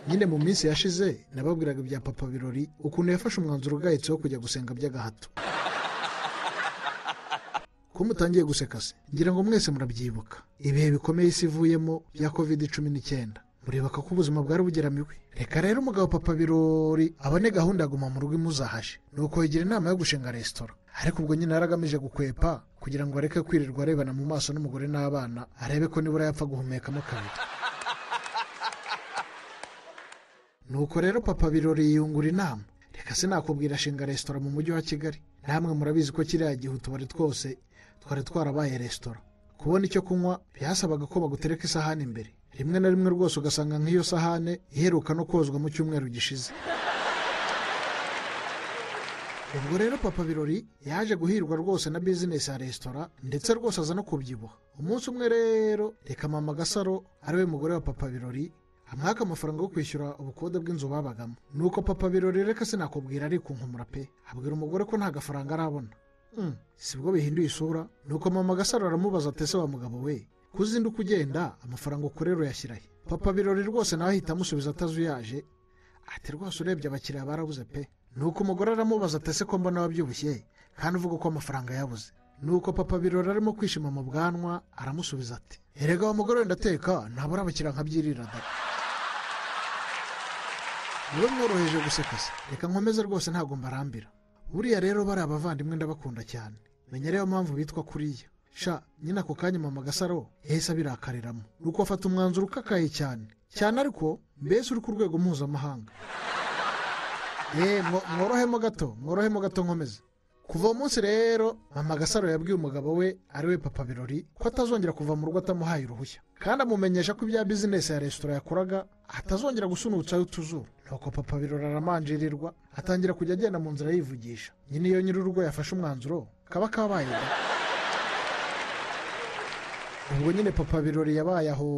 nyine mu minsi yashize nababwiraga ibya papa birori ukuntu yafashe umwanzuro ugayitse wo kujya gusenga by'agahato ko mutangiye guseka se ngira ngo mwese murabyibuka ibihe bikomeye isi ivuyemo bya covid cumi n'icyenda muribuka ko ubuzima bwari bugeramiwe reka rero umugabo papa birori abone gahunda ya guma mu rugo imuzahashe ni uko yigira inama yo gushinga resitora ariko ubwo nyine yari agamije gukwepa kugira ngo areke kwirirwa arebana mu maso n'umugore n'abana arebe ko nibura yapfa guhumekamo kabiri nuko rero papa birori yiyungura inama reka se nakubwira ashinga resitora mu mujyi wa kigali namwe murabizi ko kiriya gihe utubari twose twari twarabaye resitora kubona icyo kunywa byasabaga ko bagutereka isahani imbere rimwe na rimwe rwose ugasanga nk'iyo sahane iheruka no kozwa mu cyumweru gishize ubwo rero papa birori yaje guhirwa rwose na bizinesi ya resitora ndetse rwose aza no kubyibuha umunsi umwe rero reka mama gasaro ariwe mugore wa papa birori amwaka amafaranga yo kwishyura ubukode bw'inzu babagamo nuko papa birori reka sinakubwira ariko nkumura pe abwira umugore ko nta gafaranga arabona Mm, sibwo bihinduye isura nuko mama gasaro aramubaza atese wa mugabo we kuzinda uko ugenda amafaranga ukorera uyashyirahe papa birori rwose nawe ahita amusubiza atazuyaje ati rwose urebye abakiriya barabuze pe nuko umugore aramubaza atese ko mbona wabyibushye kandi uvuga ko amafaranga yabuze nuko papa birori arimo kwishima mu bwanwa aramusubiza ati erega wa mugore wenda ateka ntabura abakiriya nkabyirira da niba mworoheje guseka se reka nkomeze rwose ntabwo mbarambira buriya rero bari abavandimwe ndabakunda cyane menya rero mpamvu bitwa kuriya sha nyine ako kanya mama gasaro yahise abirakariramo nuko afata umwanzuro ukakaye cyane cyane ariko mbese uri ku rwego mpuzamahanga yeee mworohemo gato mworohemo gato nkomeze kuva uwo munsi rero mama gasaro yabwiye umugabo we ari we papa birori ko atazongera kuva mu rugo atamuhaye uruhushya kandi amumenyesha ko ibya bizinesi ya resitora yakoraga atazongera gusunutsaho utuzuru nuko papa birori aramanjirirwa atangira kujya agenda mu nzira yivugisha nyine iyo nyir'urugo yafashe umwanzuro kaba kabaye da ubwo nyine papa birori yabaye aho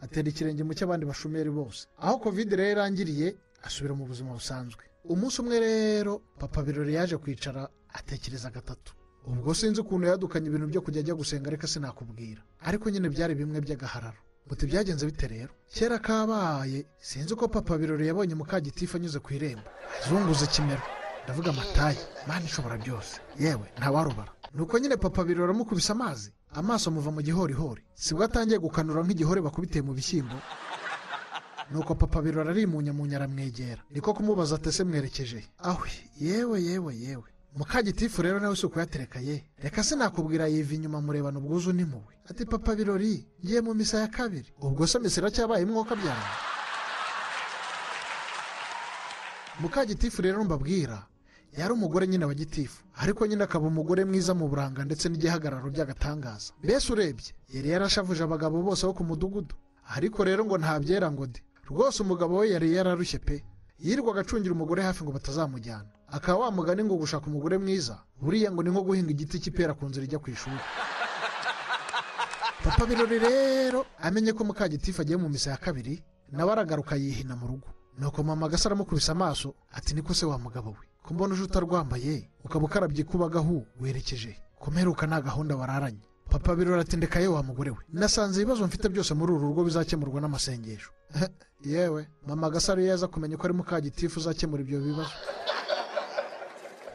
atera ikirenge mu cy'abandi bashomeri bose aho kovide rero irangiriye asubira mu buzima busanzwe umunsi umwe rero papa birori yaje kwicara atekereza gatatu ubwo sinzi ukuntu yadukanye ibintu byo kujya ajya gusenga ariko sinakubwira ariko nyine byari bimwe by'agahararo buti byagenze bite rero kera kabaye sinzi uko papa birori yabonye mukagitifu anyuze ku irembo azunguza ikimero ndavuga amatayi mani ishobora byose yewe ntawarubara nuko nyine papa birori amukubise amazi amaso amuva mu gihorihori sibwo atangiye gukanura nk'igihore bakubiteye mu bishyimbo nuko papa birori arimunyamunya aramwegera niko kumubaza atese mwerekeje ahwe yewe yewe yewe mukagitifu rero nawe si uko yaterekaye reka sinakubwira yiva inyuma murebana ubwuzu n'impuhwe ati papa birori ngiye mu misa ya kabiri ubwo se misa iracyabaye umwuka byanjye mukagitifu rero mbabwira yari umugore nyine wa gitifu ariko nyine akaba umugore mwiza mu buranga ndetse n'igihagararo by'agatangaza mbese urebye yari yarashavuje abagabo bose bo ku mudugudu ariko rero ngo ntabyera ngo de rwose umugabo we yari yararushye pe yirirwaga acungira umugore hafi ngo batazamujyana akaba wamugani ngo gushaka umugore mwiza buriya ngo ni nko guhinga igiti cy'ipera ku nzira ijya ku ishuri papa birori rero amenye ko mukagitifu agiye mu misa ya kabiri nawe aragaruka yihina mu rugo nuko mama gasa aramukubise amaso ati niko se wa mugabo we ko mbona uje utarwambaye ukaba ukarabye kubagahu werekeje kumeruka nta gahunda wararanye papa birori atindekaye wa mugore we nasanze ibibazo mfite byose muri uru rugo bizakemurwa n'amasengesho yewe mama gasaro iyo yaza kumenya ko ari mukagitifu uzakemura ibyo bibazo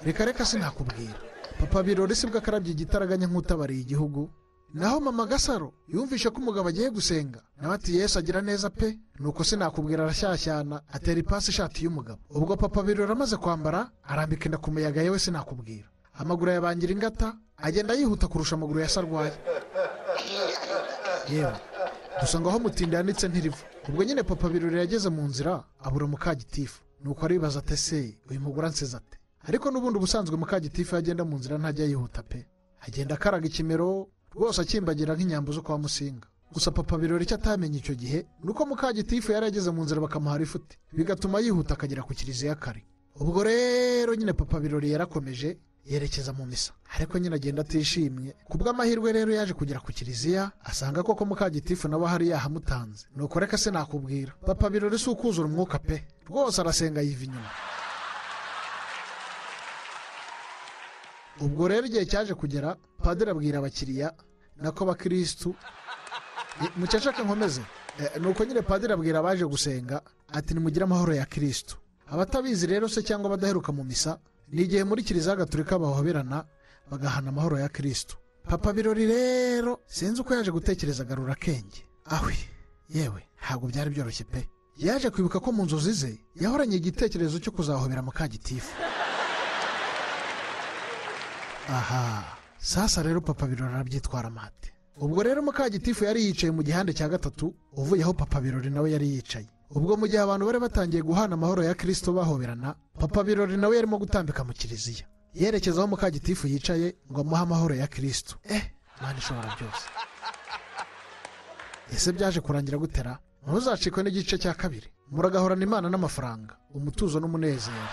reka reka sinakubwira papa birori sibwo akarabye igitaraganya nk'utabariye igihugu naho mama gasaro yumvishe ko umugabo agiye gusenga nawe ati yesu agira neza pe nuko sinakubwira arashyashyana atera ipasi ishati y'umugabo ubwo papa birori amaze kwambara arambika inda ku muyaga yewe sinakubwira amaguru yabangira ingata agenda yihuta kurusha amaguru ya sarwaye yewe gusa ngo aho mutinda yanditse ntirivu ubwo nyine papa birori yageze mu nzira abura mukagitifu nuko aribaza atese uyu mugore ansize ate ariko n'ubundi ubusanzwe mukagitifu yagenda mu nzira ntajya yihuta pe agenda akaraga ikimero rwose akimbagira nk'inyambo zo kwa musinga gusa papa birori icyo atamenye icyo gihe ni uko mukagitifu yari yageze mu nzira bakamuhara ifuti bigatuma yihuta akagera ku kiliziya kare ubwo rero nyine papa birori yarakomeje yerekeza mu misa ariko nyine agenda atishimye ku bw'amahirwe rero yaje kugera ku kiliziya asanga koko mukagitifu nawe hari yahamutanze nuko reka se nakubwira papa birori si ukuzura umwuka pe rwose arasenga yiva inyuma ubwo rero igihe cyaje kugera padiri abwira abakiriya nako bakirisitu mukeshake nkomeze Eh, ni uko nyine padiri abwira abaje gusenga ati nimugire amahoro ya kirisitu abatabizi rero se cyangwa abadaheruka mu misa ni igihe muri kiliziya gatolika bahoberana bagahana amahoro ya kirisitu papa birori rero sinzi uko yaje gutekereza agarura akenge ahwe yewe ntabwo byari byoroshye pe yaje kwibuka ko mu nzozi ze yahoranye igitekerezo cyo kuzahobera mukagitifu aha sasa rero papa birori arabyitwara amate ubwo rero mukagitifu yari yicaye mu gihande cya gatatu uvuye aho papa birori nawe yari yicaye ubwo mu gihe abantu bari batangiye guhana amahoro ya kirisito bahoberana papa birori nawe yarimo gutambika mu kiliziya yerekeza aho mukagitifu yicaye ngo amuhe amahoro ya kirisito eh mwana ishobora byose ese byaje kurangira gutera ntuzacikwe n'igice cya kabiri muragahorana imana n'amafaranga umutuzo n'umunezero